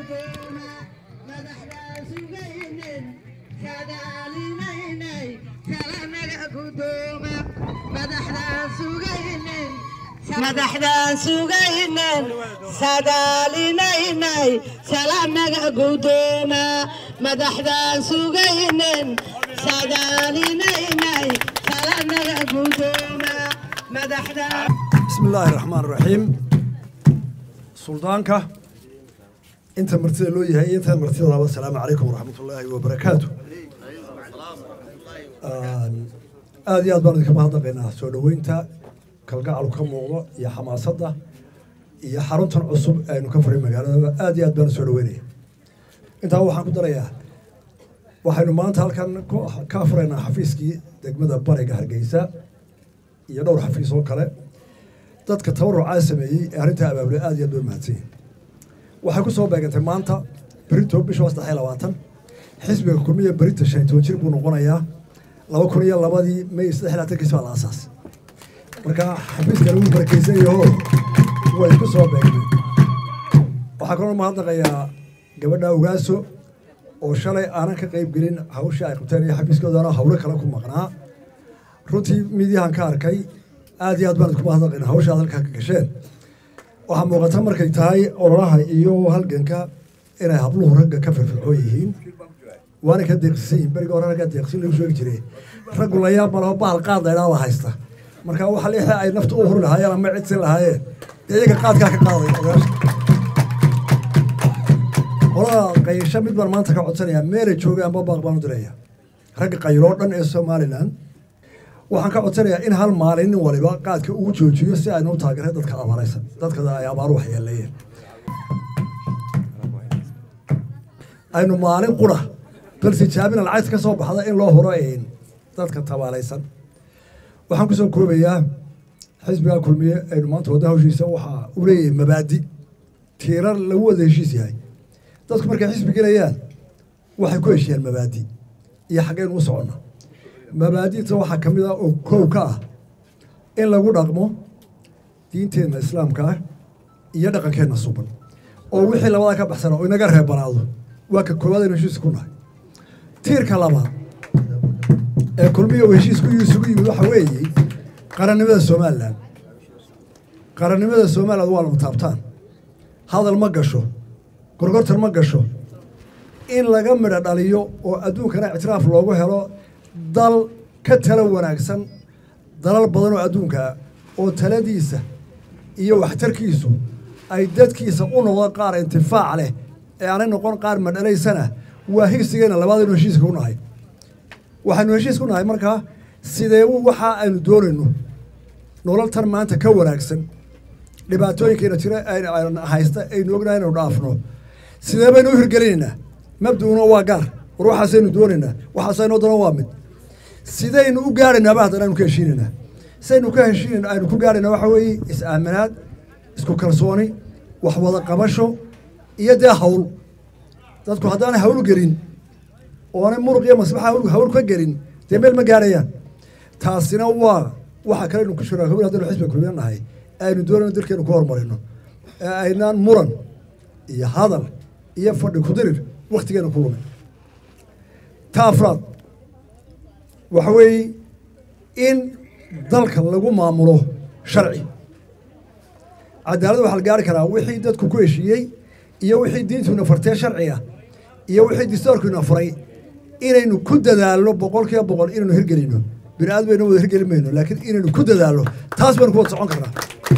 guddoona madaxdaa sugaynin kadaalinaynay kalanaga guddooma madaxdaa sugaynin madaxdaan sugaynin sadaalinaynay salanaga guddooma madaxdaan sugaynin sadaalinaynay salanaga guddooma madaxdaan بسم الله الرحمن الرحيم سلطانك انت مرتدى لو يهي انت مرتدى الله السلام عليكم ورحمة الله وبركاته آن، aad iyo aad baan idinka mahadnaqaynaa soo dhoweynta kalgacalu ka muuqdo iyo xamaasadda iyo xaruntan cusub aynu ka furay magaaladaba aad iyo aad baan soo dhoweynaya intaa waxaan ku darayaa waxaynu maanta halkan ku- ka furaynaa xafiiskii degmada bariga hargeysa iyo dhowr xafiis oo kale dadka tabarucaa sameeyey ee arrintaa abaabulay aad iyo aad bay mahadsan yihin waxay ku soo beegantay maanta berito bisha saddex iyo labaatan xisbiga kulmiya berita shan iyo toban jir buu noqonayaa laba kun iyo labadii may saddex iyo labaatankiis baa la aasaas marka xafiiskan wuu barakeysan yaho way ku soo beegmeen waxaa kaloo mahadnaqayaa gabadha ogaaso oo shalay aanan ka qayb gelin hawshii ay qabteen iyo xafiiskoodana hawlo kale ku maqnaa runtii midiyahan ka arkay aad iyo aad baan idinku mahadnaqaynaa hawshaad halkaa ka gasheen waxaa muuqata markay tahay ololaha iyo halganka inay habluhu ragga ka firfircoon yihiin waana ka deeqsisan yihin beriga hore raggaa deeqsin lagu sheegi jiray raggu la yaab malaho bahal qaad laydhaa baa haysta marka waxa lixii ay nafta u huri lahaayeen ama cidsin lahaayeen dee iyaga qaadkaa ka qaaday ogaasha qolada qayasho mid baan maanta ka codsanayaa meelay joogaanba baaq baan u diraya ragga qayiloo dhan ee somalilan waxaan ka codsanayaa in hal maalin nin waliba qaadka ugu joojiyo si aynu u taageeray dadka abaaraysan dadka ay abaaru waxyeeleeyeen aynu maalin qura bal tijaabina lacagta ka soo baxda in loo huro een dadka tabaalaysan waxaan kusoo koobayaa xisbiga kulmiye aynu maanta wadda hawshiisa waxaa u leeyahay mabaadi tiirar lagu wada heshiis yahay dadku markay xisbi gelayaan waxay ku heshiyaan mabaadi iyo xaggaynu u soconna mabaadi'ta waxaa ka mid ah oo kow ka ah in lagu dhaqmo diinteenna islaamka ah iyo dhaqankeenna suban oo wixii labada ka baxsana oo inaga reebanaado waa ka koowaad aynu heshiis ku nahay tiirka labaad ee kulmiya uu heshiisku isugu yimid waxa weeye qarannimada somalilan qarannimada somaliland waa lama taabtaan hadal ma gasho gorgortan ma gasho in laga midho dhaliyo oo adduunkana ictiraaf loogu helo dal ka talo wanaagsan dalal badan oo adduunkaa oo taladiisa iyo waxtarkiisu ay dadkiisa u noqdon qaar intifaac leh ee aanay noqon qaar madhalaysana waa higsigeena labaadaynu heshiiska ku nahay waxaynu heshiis ku nahay markaa sidee u waxa aynu doonayno nolol tan maanta ka wanaagsan dhibaatooyinkeena jira aynu haysta aynu ognahay inaynu dhaafno sidee baynu u hirgelinaynaa mabduuna waa gaar war waxaasaynu doonaynaa waxaasaynoo dana waa mid sidaynu u gaaraynaaba haddana aynu ka heshiinaynaa sidaynu ka heshiinayna aynu ku gaarayna waxa weeye is-aaminaad isku kalsooni wax wada qabasho iyo dee hawl dadku haddaanay hawl gelin oonay muruq iyo masbaxa hawl hawl ka gelin dee meel ma gaarayaan taasina waa waxa kale aynu ku shuraakobin haddaynu xisbiga kulmiya nahay aynu doonayno dalkeenu ku horumarino ee aynaan muran iyo hadal iyo fadhi kudirir waktigeena ku lumin ta afraad waxa weeye in dalka lagu maamulo sharci cadaaladda waxaa la gaari karaa wixii dadku ku heshiiyey iyo wixii diintuina fartee sharciga iyo wixii distoorkiina furay inaynu ku dadaalno boqol kiiba boqol inaynu hirgelino bini aad bayna wada hirgeli mayno laakiin inaynu ku dadaalno taas baynu ku wada socon karnaa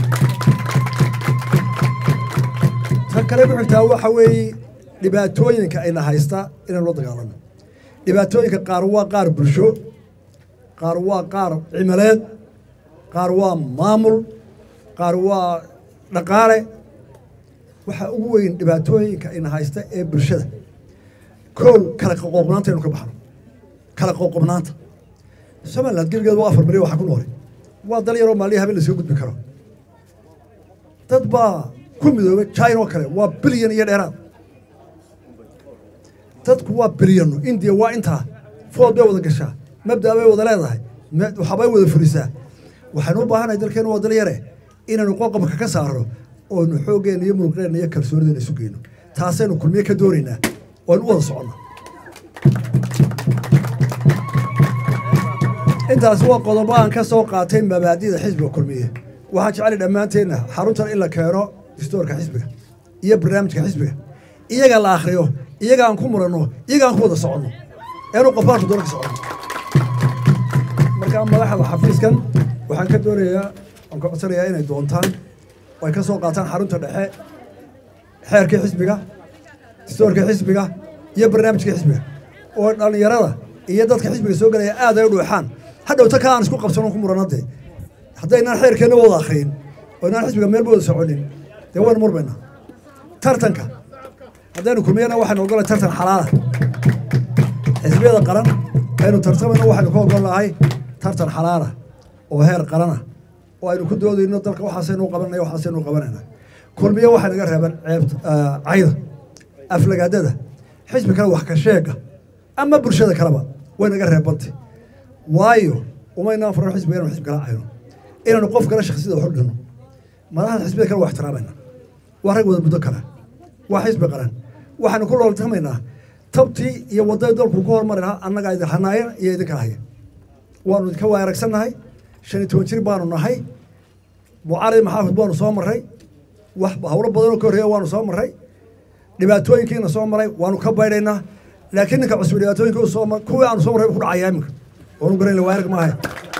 ta kale ku xigtaa waxa weeye dhibaatooyinka ayna haysta inaynu la dagaalano dhibaatooyinka qaar waa qaar bulsho qaar waa qaar cimileed qaar waa maamul qaar waa dhaqaale waxaa ugu weyn dhibaatooyinka ina haysta ee bulshada kow kala qoqobnaanta aynu ka baxno kala qoqobnaanta somaliland gebigeed waa afar milyan waxaa ku noolay waa dal yaroo maaliya habeen laskaga gudbi karo dad baa ku midoobay china oo kale waa bilyan iyo dheeraad dadku waa bilyano indiya waa intaa food bay wada gashaa mabda bay wada leedahay waxbay wada furisaa waxaynu u baahanahay dalkeenu waa dal yare inaynu qoqobka ka saarno oonu xooggeena iyo muruqeenna iyo kalsoonideena isu geyno taasaynu kulmiye ka doonaynaa waynu u wada soconno intaasi waa qodobo aan ka soo qaatay mabaadida xisbiga kulmiye waxaan jeclay dhammaanteenna xaruntan in la keeno distoorka xisbiga iyo barnaamijka xisbiga iyaga la akhriyo iyaga aan ku muranno iyaga aan ku wada soconno eenu qofbaanku doona ka soconno markaa madaxda xafiiskan waxaan ka doonayaa waan ka codsanayaa inay doontaan oo ay ka soo qaataan xarunta dhexe xeerkii xisbiga distoorkii xisbiga iyo barnaamijkii xisbiga oo dhallinyarada iyo dadka xisbiga soo gelaya aad ay u dhuuxaan hadhowta ka aan isku qabsano ku muranade haddaynaan xeerkeenna wada akhriyin oo inaan xisbiga meel wada soconin dee waynu murmayna tartanka haddaynu kulmiyana waxaynu ogolay tartan xalaala xisbiyada qaran aynu tartamayno waxaynu ka ogol nahay tartan xalaala oo heer qarana oo aynu ku doodayno dalka waxaasaynu qabanaya waxaasaynu qabanayna kulmiye waxay naga reeban ceebta cayda aflagaadada xisbi kale wax ka sheega ama bulshada kaleba way naga reebantay waayo umaynaan furan xisbiga inanu xisbi kala cayno inaynu qof kale shaksiyada wax u dhino madaxda xisbiyada kale waa ixtiraamayna waa rag wada muddo kale waa xisbi qaran waxaynu ku looltamaynaa tabtii iyo waddadii dalku ku hormari lahaa annagaa idin hanaaya iyo idinka haya waanu idinka waa aragsannahay shan iyo toban jir baanu nahay mucaarad maxaafid baanu soo marray wax hawlo badanoo ka horreeya waanu soo marray dhibaatooyinkiina soo maray waanu ka baydhaynaa laakiin ninka cusub dhibaatooyinka u soo mar kuwii aanu soo marray ku dhacayaa iminka waanu garayn waa arag maahay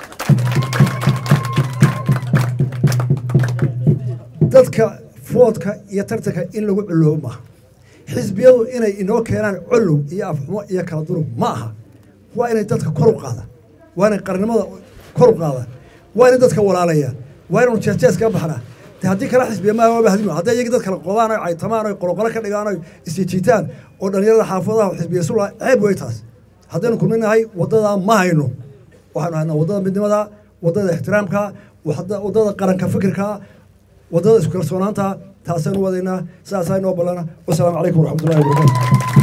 dadka foodka iyo tartanka in lagu culoobo maaha xisbiyadu inay inoo keenaan colow iyo afxumo iyo kala durug ma aha waa inay dadka kor u qaadaan waa inay qarnimada kor u qaadaan waa inay dadka walaalayaan waa inaynu jeesjees kaga baxnaa de haddii kala xisbiya maaha waaba hadimo hadday iyagii dad kala qodaan oy caytamaan oy qoloqolo ka dhigaan oy isjijiitaan oo dhallinyarada xaafadaha xisbiya sula ceeb way taas haddaynu kulminahay waddadaa ma hayno waxaynu haynaa waddada midnimada waddada ixtiraamka waddada qaranka fikirka waddada isku kalsoonaanta taasaynu wadaynaa sidaasaa inoo ballana wasalaamu calaykum waraxmatullahi wabarakatu